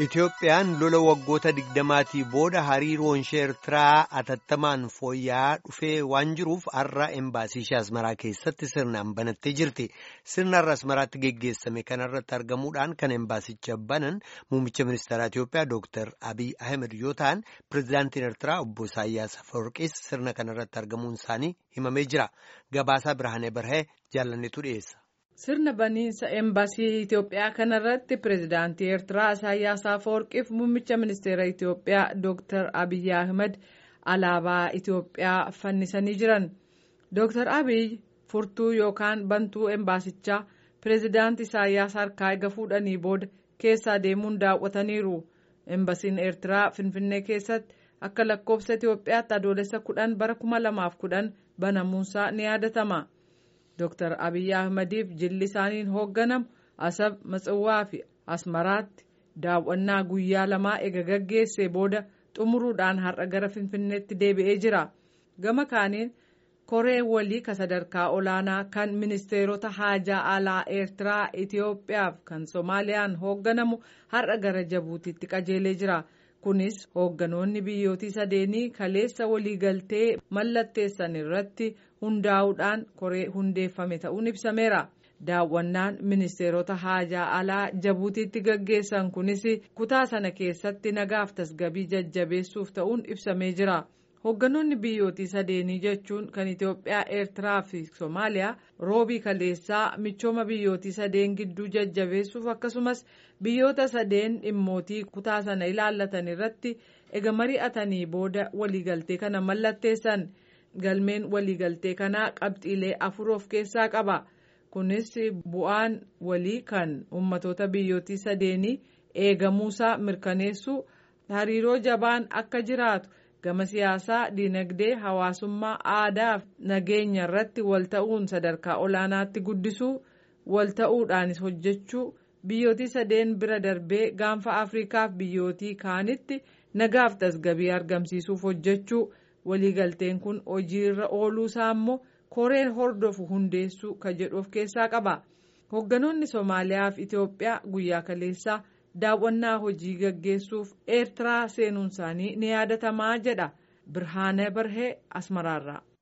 Itoophiyaan lola waggoota digdamaatii booda hariiroon ishee Eertiraa atattamaan fooyya'aa dhufee waan jiruuf har'a embaasii ishee Asmaraa keessatti sirnaan banattee jirti. Sirna har'a Asmaraatti geggeessame kanarratti argamuudhaan kan embaasicha banan muummicha ministeeraa Itoophiyaa Dr. Abiy Ahmed yoo ta'an pirezidaantiin Eertiraa obbo Isaayyaas Afawarqiis sirna kanarratti argamuun isaanii himamee jira. Gabaasaa Birhaanee Barhee jaalannetu dhiyeessa. Sirna baniinsa embaasii Itoophiyaa kanarratti pirezidaantii Eertiraa Isaayyaas Afawarqiif muummicha ministeera Itoophiyaa Dr. Abiy Ahmed alaabaa Itoophiyaa fannisanii jiran. Dr. Abiy furtuu yookaan bantuu embaasichaa pirezidaantii Isaayyaas harkaa eega fuudhanii booda keessaa deemuun daawwataniiru. Embasiin Eertiraa Finfinnee keessatti akka lakkoofsa Itoophiyaatti adoolessa kudhan bara kuma lamaaf kudhan banamuunsaa ni yaadatama. Dr. Abiy Ahmediif jilli isaaniin hoogganamu Asab Matsawwaa fi Asmaraatti daawwannaa guyyaa lamaa ega gaggeessee booda xumuruudhaan har'a gara Finfinneetti deebi'ee jira. Gama kaaniin koree walii ka sadarkaa olaanaa kan ministeerota haajaa alaa Eertiraa Itoophiyaaf kan Soomaaliyaan hoogganamu har'a gara Jabuutiitti qajeelee jira. Kunis hoogganoonni biyyootii sadeenii kaleessa waliigaltee mallatteessan irratti hundaa'uudhaan koree hundeeffame ta'uun ibsameera. Daawwannaan ministeerota haajaa alaa Jabuutiitti gaggeessan kunis kutaa sana keessatti nagaaf tasgabii jajjabeessuuf ta'uun ibsamee jira. Hoogganoonni biyyootii sadeenii jechuun kan Itoophiyaa, Eertiraa fi Soomaaliyaa roobii kaleessaa michooma biyyootii sadeen gidduu jajjabeessuuf akkasumas biyyoota sadeen dhimmootii kutaa sana ilaallatan irratti ega mari'atanii booda waliigaltee kana mallatteessan. Galmeen waliigaltee kanaa qabxiilee afur of keessaa qaba. Kunis bu'aan walii kan ummatoota biyyootii sadeenii eegamuusaa mirkaneessuu hariiroo jabaan akka jiraatu. gama siyaasaa dinagdee hawaasummaa aadaa fi nageenya irratti wal ta'uun sadarkaa olaanaatti guddisuu wal ta'uudhaanis hojjechuu biyyootii sadeen bira darbee gaanfa afriikaaf biyyootii kaanitti nagaaf tasgabii argamsiisuuf hojjechuu waliigalteen kun hojiirra ooluusaa immoo koreen hordofu hundeessuu ka jedhu of keessaa qaba hoogganoonni soomaaliyaa fi itiyoophiyaa guyyaa kaleessaa. daawwannaa hojii gaggeessuuf eertiraa seenuun isaanii ni yaadatamaa jedha birhaanee barhee asmaraarraa.